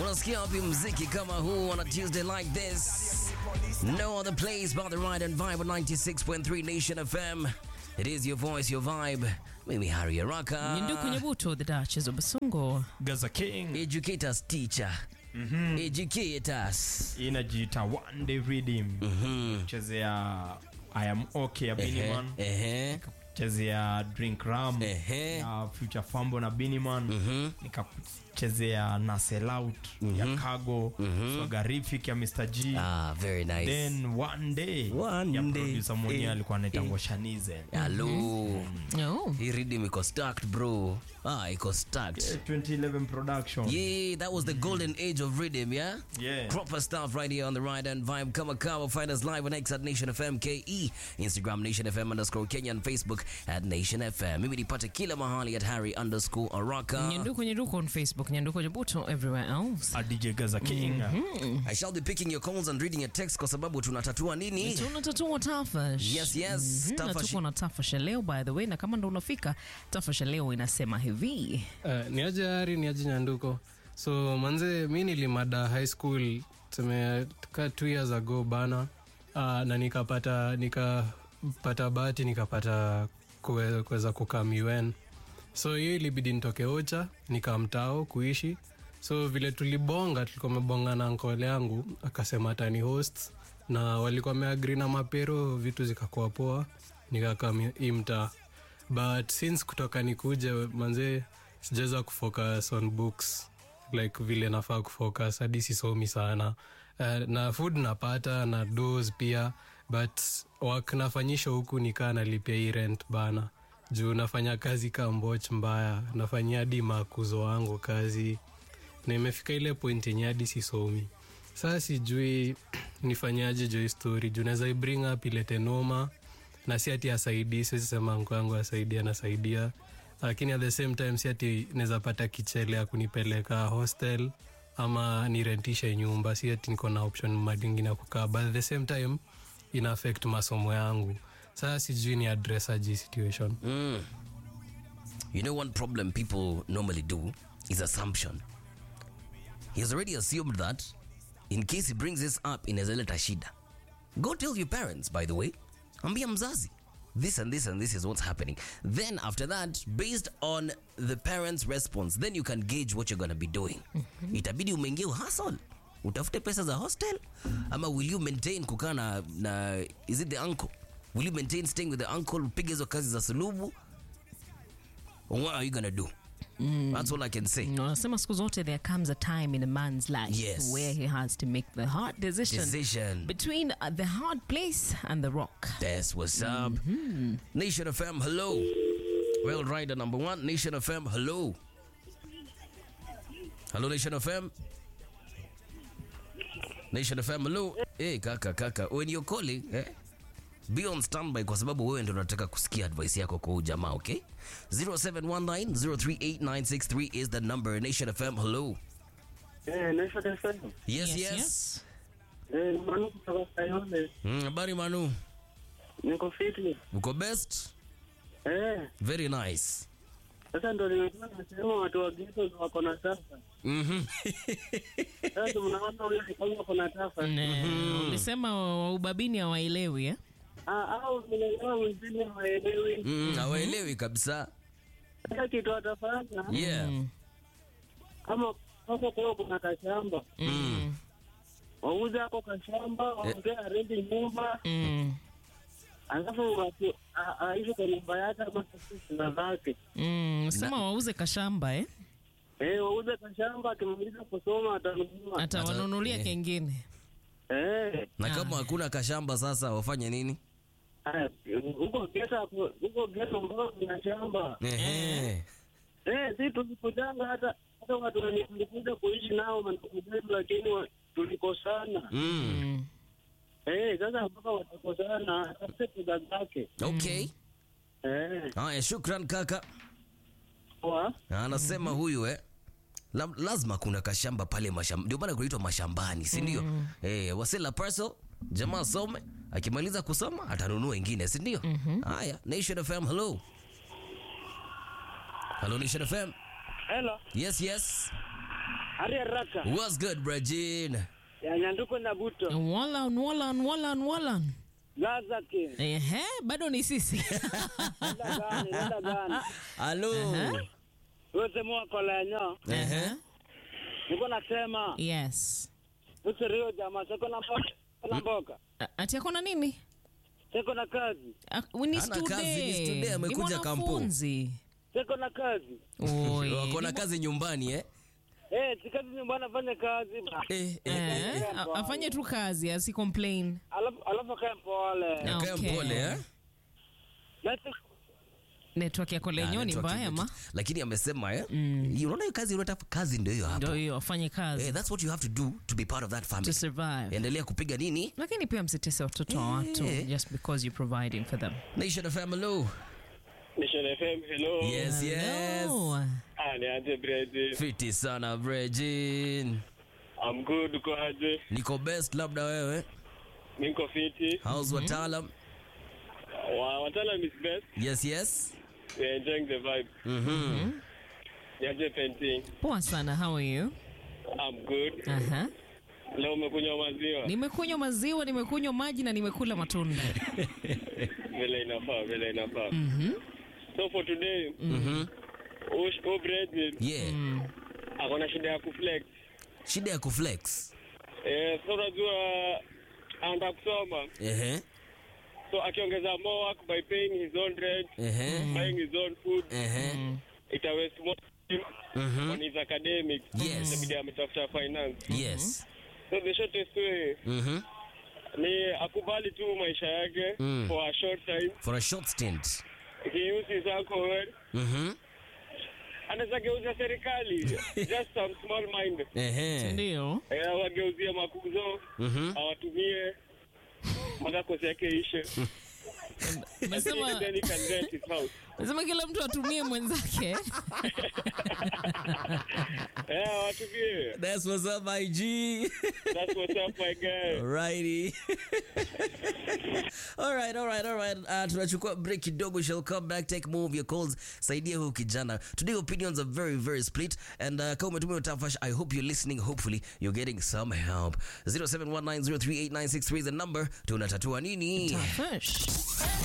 Unasikia wapi mziki kama huu on a Tuesday like this? No other place but the ride and vibe on 96.3 Nation FM. It is your voice, your vibe. Mimi Harry Araka. Nyinduku Nyabuto, the Duchess of Basungo. Gaza King Educate us, teacher. Educate us. inajiita One Day Redeem. Chezea I am okay ya Ehe, Biniman. ehe. Chezea Drink Ram Ehe. ya Future Fambo na Biniman. Nikachezea Nasel Out ya Cargo. Swagarifik ya Mr. G. Ah, very nice. Then One Day One ya Day. producer mwenyewe Eh, alikuwa anaitangwa Shanize. Hello. Oh. Hii rhythm iko stacked, bro. Ah, iko stacked. 2011 production. Yeah, that was the golden age of rhythm, yeah? Yeah. Proper stuff right here on the Ride and Vibe. Kama kawa, find us live on X at Nation FM KE, Instagram Nation FM underscore Kenya, and Facebook at Nation FM. Mimi nipate kila mahali at Harry underscore Araka. Nyanduku Nyanduku on Facebook, Nyanduku Nyabuto everywhere else. A DJ Gaza King. I shall be picking your calls and reading your text kwa sababu tunatatua nini? tunatatua tafash Yes, yes, Mhm, na tafash. tuko na tafash ya leo by the way na kama ndo unafika tafash ya leo inasema hivi Uh, ni aje Hari, ni aje Nyanduko. So manze, mi nilimada high school tuseme ka two years ago bana, uh, na nikapata nikapata bahati nikapata kuwe- kuweza kukaa UN. So hiyo ilibidi nitoke Ocha nikamtao kuishi. So vile tulibonga, tulikuwa mebonga na nkole yangu akasema atani host na walikuwa wameagri na mapero, vitu zikakuwa poa, nikakaa mi- hii mtaa but since kutoka nikuje manze sijaweza kufocus on books like vile nafaa kufocus hadi sisomi sana uh, na food napata na dos pia but wak nafanyisha huku nikaa nalipia hii rent bana juu nafanya kazi ka mboch mbaya nafanyia hadi makuzo wangu kazi na imefika ile point yenye hadi sisomi saa sijui nifanyaje jo hii story juu naweza ibring up ilete noma na si ati asaidii siwezi sema mko yangu asaidia anasaidia lakini at the same time si ati naweza pata kichele ya kunipeleka hostel ama nirentishe nyumba si ati niko na option madingine ya kukaa but at the same time ina affect masomo yangu sasa sijui ni address aji situation Mm. You know, one problem people normally do is assumption. He has already assumed that in case he brings this up inawezaleta shida. Go tell your parents, by the way. Ambia mzazi. This and this and this is what's happening. Then after that, based on the parents' response, then you can gauge what you're going to be doing. Itabidi umeingia hustle. Utafute pesa za hostel ama will you maintain kukaa na, na is it the uncle? Will you maintain staying with the uncle upige hizo kazi za sulubu or what are you gonna do? That's all I can say. wanasema siku zote there comes a time in a man's life Yes. where he has to make the hard decision, Decision. between uh, the hard place and the rock That's what's up. Nation FM, hello. Well, rider number one, Nation FM, hello. Hello, Nation FM. Nation FM, hello. Hey, kaka, kaka. When you're calling, eh? Be on standby kwa sababu wewe ndio unataka kusikia advice yako kwa huyu jamaa, okay? 0719038963 is the number. Nation FM, hello. Eh, Nation FM. Yes, yes. Eh, Manu kutoka Kayole. Mm, Habari Manu. Niko fiti. Uko best? Eh, Very nice. sasa ndo nimekuwa nasema watu wa geto ndo wako na tafa. Mhm. Sasa mnaona huyo kama wako na tafa. Ne, ulisema wa- wa ubabini hawaelewi eh? Ah, au mnaelewa wengine hawaelewi. Mm, hawaelewi kabisa. Sasa kitu atafanya Yeah. kama kama kwa kuna kashamba. Mm. Wauze hapo kashamba, waongee aredi nyumba, Mm. alafu watu a- aishi kwa nyumba yake ama sisi na zake. Mm. sema wauze kashamba eh? Eh, wauze kashamba, akimaliza kusoma atanunua. atawanunulia eh. kengine Eh. na kama hakuna kashamba sasa wafanye nini Haya, huko geto hapo- huko geto mbao kuna shamba Ehe. eh, si tulikujanga hata hata watu wenye tulikuja kuishi nao mandugu zetu, lakini wa- tulikosana Mm. mm. eh, sasa mpaka watakosana atafute pesa zake okay eh, haya shukran kaka kwa anasema huyu eh La, lazima kuna kashamba pale mashamba ndio maana kunaitwa mashambani si ndio eh, wasela parcel jamaa asome akimaliza kusoma atanunua ingine si ndio haya nation fm hello hello nation fm hello yes yes Hari haraka. What's good, Brajin? Ya Nyanduko na Buto. Wallan, wallan, wallan, wallan. Gaza King. Ehe, bado ni sisi. Nenda gani? Nenda gani? Hello. Wewe sema kwa lenyo. Uh-huh. Niko nasema yes. usirio jamaa siko na mboka. Na mboka. A- Ati akona nini? Siko na kazi. Ah, ni Hana kazi, ni student. student, amekuja Ni kampo. mwanafunzi. Siko na kazi. Oi, Wako na ni kazi nyumbani eh? Eh, si kazi nyumbani afanye kazi ba. Eh, eh. Eh, a- afanye tu kazi asi complain Alafu alafu kae mpole. Akae Okay. mpole eh? Na si- network yako lenyo Ah, ni network mbaya ime- ma Lakini amesema eh? Unaona hiyo kazi unataka kazi ndio hiyo ndio hapo. hiyo afanye kazi Eh, that's what you have to do to be part of that to family. survive Endelea kupiga nini? lakini pia msitese watoto wa watu Eh. just because you're providing for them Nation of Family. Mission FM, hello. Yes, yes. Hello. Ah, ni aje Brady. Fiti sana Brejin. I'm good, uko aje? Niko best labda wewe. Niko fiti. How's wataalam? Wa wataalam is best. Yes, yes. We're enjoying the vibe. Mhm. Ni aje painting. poa sana how are you I'm good. Aha. Leo umekunywa maziwa. nimekunywa maziwa nimekunywa maji na nimekula matunda Vile inafaa, vile inafaa. Mhm. So for today, Mhm. Ush, oh Brady, Yeah. ako na shida ya kuflex. Shida ya kuflex. Eh, so unajua anaenda kusoma. Ehe. So akiongeza more work by paying his own rent, Ehe. buying his own food, Ehe. ita waste more time Mhm. on his academics. Yes. Itabidi ametafuta finance. Yes. So the shortest way Mhm. ni akubali tu maisha yake Mm. for a short time. For a short stint. He uses alcohol. Mhm. Anaweza geuza serikali. Just some small mind. Ehe. ndio Eh, awageuzie makuzo, Mhm. awatumie mpaka kosi yake ishe. Nasema- Then he can rent his house. nasema kila mtu atumie mwenzake Eh, awatumie. That's what's up, my G. That's what's up, my guy. Alrighty. all right, all right, all right. Uh, tunachukua break kidogo. Shall come back, take more of your calls. Saidia huyu kijana. Today opinions are very, very split. And uh, kama umetumia utafash, I hope you're listening. Hopefully you're getting some help. 0719038963 is the number. Tunatatua nini? Fish.